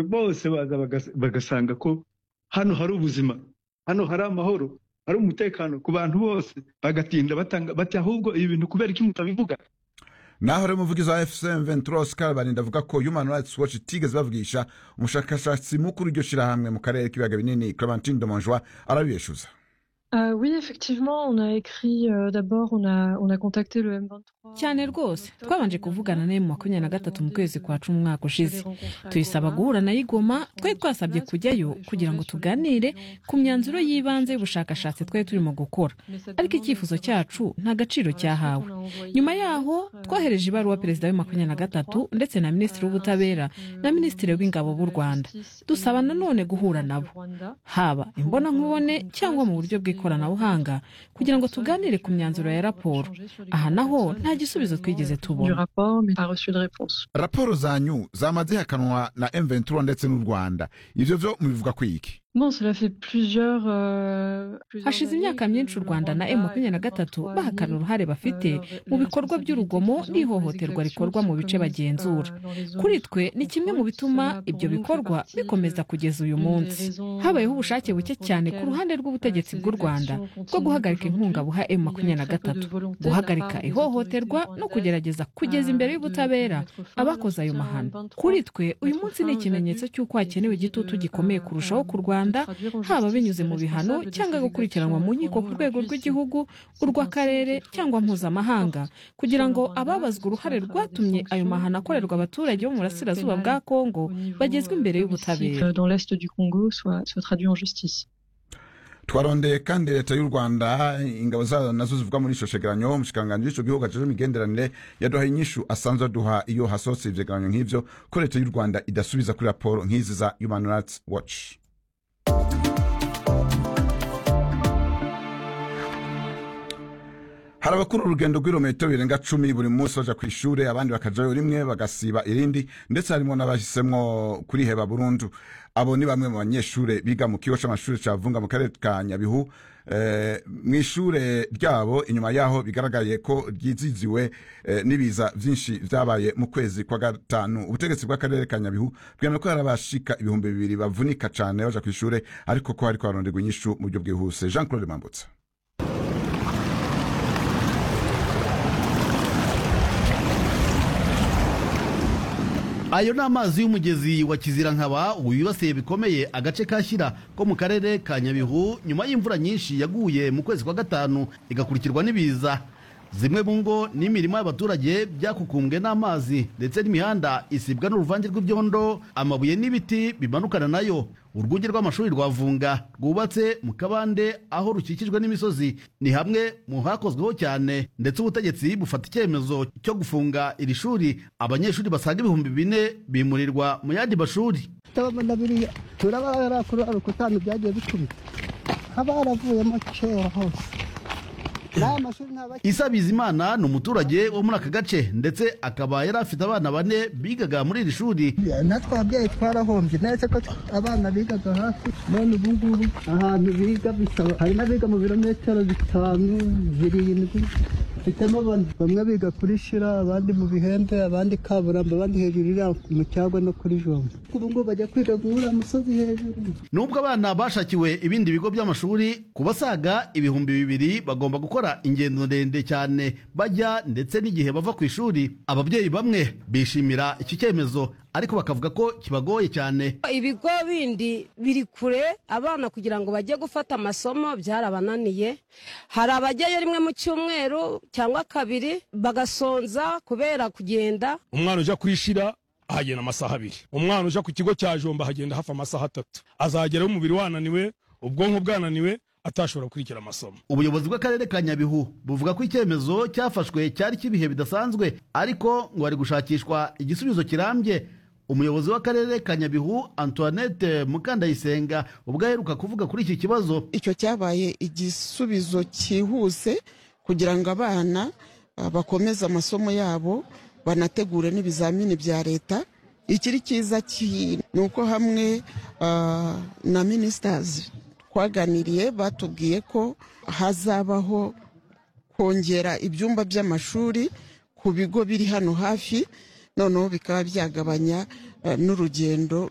bose baza bagas- bagasanga ko hano hari ubuzima hano hari amahoro hari umutekano ku bantu bose bagatinda batanga bati ahubwo ibi bintu kubera iki mutabivuga naho rero umuvugizi wa fcm ventura sikarabarinda avuga ko human rights watch itigeze bavugisha umushakashatsi mukuru iryo shyirahamwe mu karere k'ibiyaga binini clementine domonjwa arabibeshuza Euh, oui, effectivement, on a écrit euh, d'abord, on a, on a contacté le M23. cyane rwose twabanje kuvugana nayo mu wa makumyabiri na gatatu mu kwezi kwa cumi umwaka ushize tuyisaba guhura nayo igoma twari twasabye kujyayo kugira ngo tuganire ku myanzuro y'ibanze y'ubushakashatsi twari turimo gukora ariko icyifuzo cyacu nta gaciro cyahawe nyuma yaho twohereje ibaruwa perezida wa makumyabiri na gatatu ndetse na minisitiri w'ubutabera na minisitiri w'ingabo b'u rwanda dusaba nanone guhura nabo haba imbonankubone cyangwa mu buryo bw'ikoranabuhanga kugira ngo tuganire ku myanzuro ya raporo aha naho nta gisubizo twigeze du tubona rapport, mais pas reçu de réponse. raporo zanyu zamaze ihakanwa na m ventura ndetse n'u rwanda ibyo byo mubivuga ku iki Bon, cela fait plusieurs. euh, plusieurs hashize années imyaka que myinshi u le rwanda na Rwanda et M23 le M23 bahakana uruhare bafite mu bikorwa by'urugomo n'ihohoterwa rikorwa mu bice bagenzura kuri twe ni kimwe mu bituma ibyo bikorwa bikomeza kugeza uyu munsi habayeho ubushake buke cyane ku ruhande rw'ubutegetsi bw'u rwanda bwo guhagarika inkunga buha M23 guhagarika ihohoterwa no kugerageza kugeza imbere y'ubutabera abakoze ayo mahano kuri twe uyu munsi ni ikimenyetso cy'uko hakenewe igitutu gikomeye kurushaho ku rwanda haba binyuze mu bihano cyangwa gukurikiranwa mu nkiko ku rwego rw'igihugu urw'akarere cyangwa mpuzamahanga kugira ngo ababazwa uruhare rwatumye ayo mahano akorerwa abaturage bo mu burasirazuba bwa kongo bagezwe imbere y'ubutabera dans l'est du Congo soit, soit traduit en justice. twarondeye kandi leta y'u rwanda ingabo zayo nazo zivuga muri ico cegeranyo umushikiranganji w'ico gihugu ajejwe imigenderanire yaduhaye inyishu asanzwe aduha iyo hasohotse ivyegeranyo nk'ivyo ko leta y'u rwanda idasubiza kuri raporo nk'izi za human rights watch hari abakora urugendo rw'ibirometero birenga cumi buri munsi baja ku ishure abandi bakajayo rimwe bagasiba irindi ndetse harimo n'abahisemwo kuriheba burundu abo ni bamwe mu banyeshure biga mu kigo c'amashure ca vunga mu karere ka nyabihu eh, mw'ishure ryabo inyuma yaho bigaragaye ko ryiziziwe eh, n'ibiza vyinshi vyabaye mu kwezi kwa gatanu ubutegetsi bw'akarere ka nyabihu bwemeye ko hari abashika ibihumbi bibiri bavunika cane baja kw'ishure ariko ko hariko haronderwa inyishu mu buryo bwihuse jean claude mambutsa ayo ni amazi y'umugezi wa kizirankaba ubu yibasiye bikomeye agace ka shyira ko mu karere ka nyabihu nyuma y'imvura nyinshi yaguye mu kwezi kwa gatanu igakurikirwa n'ibiza zimwe mu ngo n'imirima y'abaturage byakukumbwe n'amazi ndetse n'imihanda isibwa n'uruvange rw'ibyondo amabuye n'ibiti bimanukana nayo urwunge rw'amashuri rwa vunga rwubatse mu kabande aho rukikijwe n'imisozi ni hamwe mu hakozweho cyane ndetse ubutegetsi bufata icyemezo cyo gufunga iri shuri abanyeshuri basaga ibihumbi bine bimurirwa mu yandi mashuri ndabona biriya turabarakurarika utanu byagiye bikubita habaravuyemo kera hose n'aya mashuri ntabakiri isa bizimana ni umuturage wo muri aka gace ndetse akaba yari afite abana bane bigaga muri iri shuri natwe ababyeyi twarahombye neza ko abana bigaga hafi none ubu ngubu ahantu biga bisaba hari n'abiga mu birometero bitanu birindwi mfitemo bane bamwe biga kuri shira abandi mu bihembe abandi kaburambo abandi hejuru iriya mu cyagwa no kuri jombo ubu ngubu bajya kwiga guhura musozi hejuru nubwo abana bashakiwe ibindi bigo by'amashuri ku basaga ibihumbi bibiri bagomba gukora ingendo ndende cyane bajya ndetse n'igihe bava ku ishuri ababyeyi bamwe bishimira iki cyemezo ariko bakavuga ko kibagoye cyane ibigo bindi biri kure abana kugira ngo bajye gufata amasomo byarabananiye hari abajyayo rimwe mu cyumweru cyangwa kabiri bagasonza kubera kugenda umwana ujya kwishira ahagenda amasaha abiri umwana ujya ku kigo cya jomba ahagenda hafi amasaha atatu azageraho umubiri wananiwe ubwonko bwananiwe atashobora gukurikira amasomo ubuyobozi bw'akarere ka nyabihu buvuga ko icyemezo cyafashwe cyari cy'ibihe bidasanzwe ariko ngo hari gushakishwa igisubizo kirambye umuyobozi w'akarere ka nyabihu antoinette mukandayisenga ubwo aheruka kuvuga kuri iki kibazo icyo cyabaye igisubizo cyihuse kugira ngo abana ah, bakomeze amasomo yabo banategure n'ibizamini bya leta ikiri cyiza ki- ni uko hamwe ah, na minisitazi twaganiriye batubwiye ko hazabaho kongera ibyumba by'amashuri ku bigo biri hano hafi noneho bikaba byagabanya ah, n'urugendo